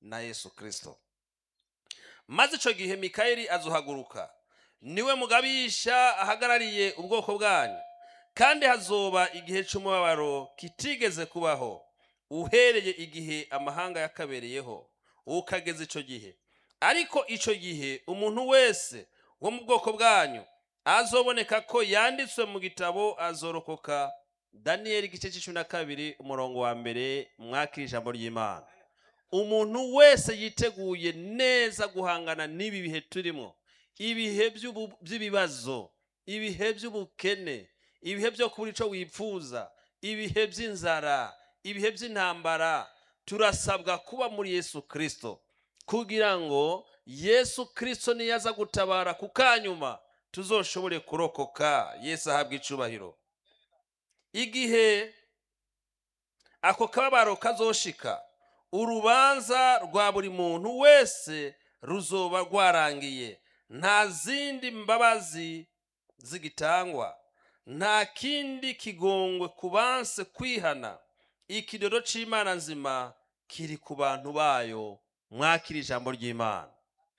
na yesu kirisito maze icyo gihe mikayeli azuhaguruka niwe mugabisha ahagarariye ubwoko bwanyu kandi hazoba igihe cy'umubabaro kitigeze kubaho uhereye igihe amahanga yakabereyeho ukageza icyo gihe ariko icyo gihe umuntu wese wo mu bwoko bwanyu azoboneka ko yanditswe mu gitabo azorokoka daniyeli igice cy'icumi na kabiri umurongo wa mbere mwakira ijambo ry'imana umuntu wese yiteguye neza guhangana n'ibi bihe turimo ibihe by'ubu- by'ibibazo ibihe by'ubukene ibihe byo kubura icyo wipfuza ibihe by'inzara ibihe by'intambara turasabwa kuba muri yesu kirisito kugira ngo yesu kirisito niyaza gutabara ku kanyuma tuzoshobore kurokoka yesu ahabwa icubahiro igihe ako kababaro kazoshika urubanza rwa buri muntu wese ruzoba rwarangiye nta zindi mbabazi zigitangwa nta kindi kigongwe ku banse kwihana ikidodo c'imana nzima kiri ku bantu bayo mwakira ijambo ry'imana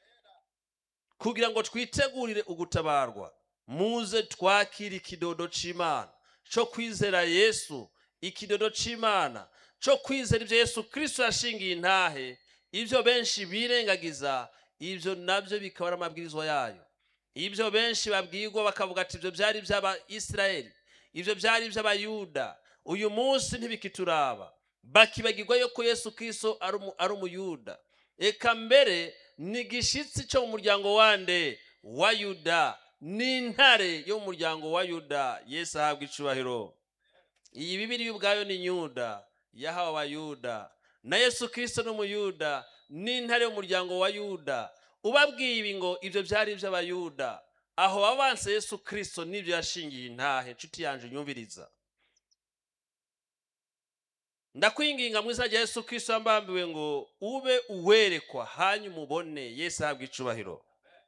kugira ngo twitegurire ugutabarwa muze twakire ikidodo c'imana cyo kwizera yesu ikidodo c'imana cyo kwizera ibyo yesu kirisito yashingiye intahe ibyo benshi birengagiza ibyo nabyo bikaba ari amabwirizwa yayo ibyo benshi babwirwa bakavuga ati ibyo byari iby'abayisiraheli ibyo byari iby'abayuda uyu munsi ntibikituraba bakibagirwa yuko yesu kirisito ari umu- ari umuyuda eka mbere ni igishyitsi cyo mu muryango wande wa yuda n'intare yo mu muryango wa yuda yesu ahabwa icubahiro iyi bibiri ubwayo ni yuda yahawe abayuda na yesu kirisito ni umuyuda n'intare y'umuryango wa yuda ubabwiye ibi ngo ibyo byari iby'abayuda aho abanse yesu kirisito n'ibyo yashingiye intahe nshuti yanjye unyumviriza ndakwinginga mu izina rya yesu kirisito wambambiwe ngo ube uwerekwa hanyuma umubone yesu ahabwa icubahiro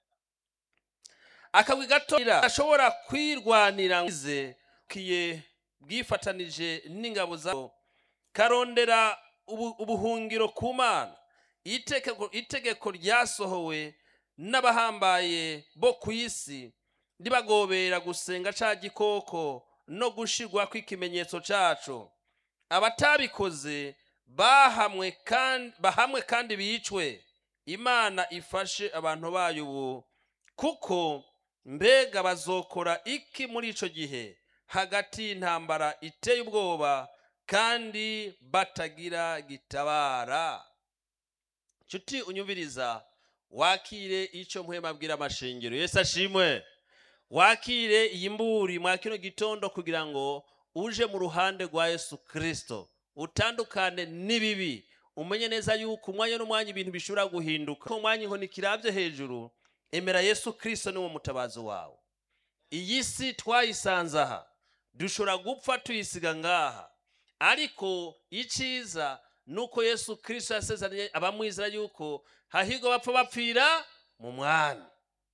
akabwi gato ashobora kwirwanira ngize kiye bwifatanije n'ingabo zabo karondera ubu- ubuhungiro ku mana itegeko itegeko ryasohowe n'abahambaye bo ku isi ribagobera gusenga ca gikoko no gushirwa kw'ikimenyetso caco abatabikoze bahamwe kandi bahamwe kandi bicwe imana ifashe abantu bayo ubu kuko mbega bazokora iki muri ico gihe hagati y'intambara iteye ubwoba kandi batagira gitabara nshuti unyumviriza wakire icyo mpwema abwira amashengero yesu ashimwe wakire iyi mburi mwa kino gitondo kugira ngo uje mu ruhande rwa yesu kirisito utandukane n'ibibi umenye neza yuko umwanya n'umwanya ibintu bishobora guhinduka ko umwanya inkoni kirabye hejuru emera yesu kirisito niwo mutabazi wawe iyi si twayisanze aha dushobora gupfa tuyisiga ngaha ariko icyiza ni uko yesu kirisito yasezeranye abamwizera yuko hahirwa bapfa bapfira mu mwami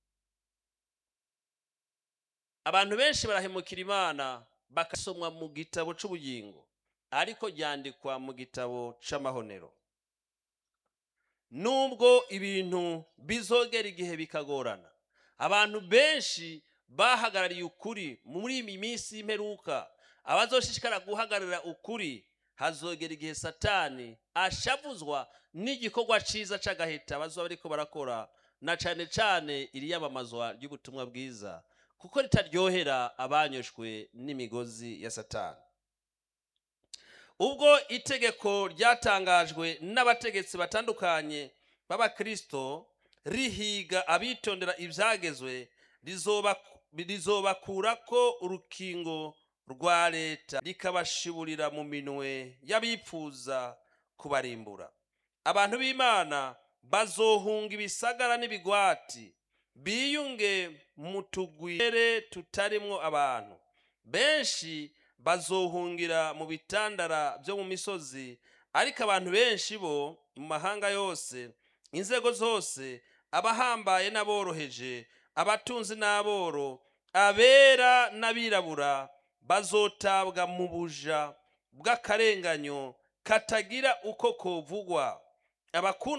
abantu benshi barahemukira imana bakasomwa mu gitabo cy'ubugingo ariko ryandikwa mu gitabo cy'amahonero nubwo ibintu bizogera igihe bikagorana abantu benshi bahagarariye ukuri muri iyi minsi y'imperuka abazoshishikara guhagararira ukuri hazogera igihe satani ashavuzwa n'igikorwa cyiza c'agahita bazoba bariko barakora na cane cane iriyamamazwa ry'ubutumwa bwiza kuko ritaryohera abanyoshwe n'imigozi ya satani ubwo itegeko ryatangajwe n'abategetsi batandukanye b'abakristo rihiga abitondera ibyagezwe rizoba- rizobakurako urukingo rwa leta rikabashiburira mu minwe y'abipfuza kubarimbura abantu b'imana bazohunga ibisagara n'ibigwati biyunge mu tugwire tutarimwo abantu benshi bazohungira mu bitandara byo mu misozi ariko abantu benshi bo mu mahanga yose inzego zose abahambaye n'aboroheje abatunzi n'aboro abera n'abirabura bazotabwa mu buja bw'akarenganyo katagira uko kovugwa abakunda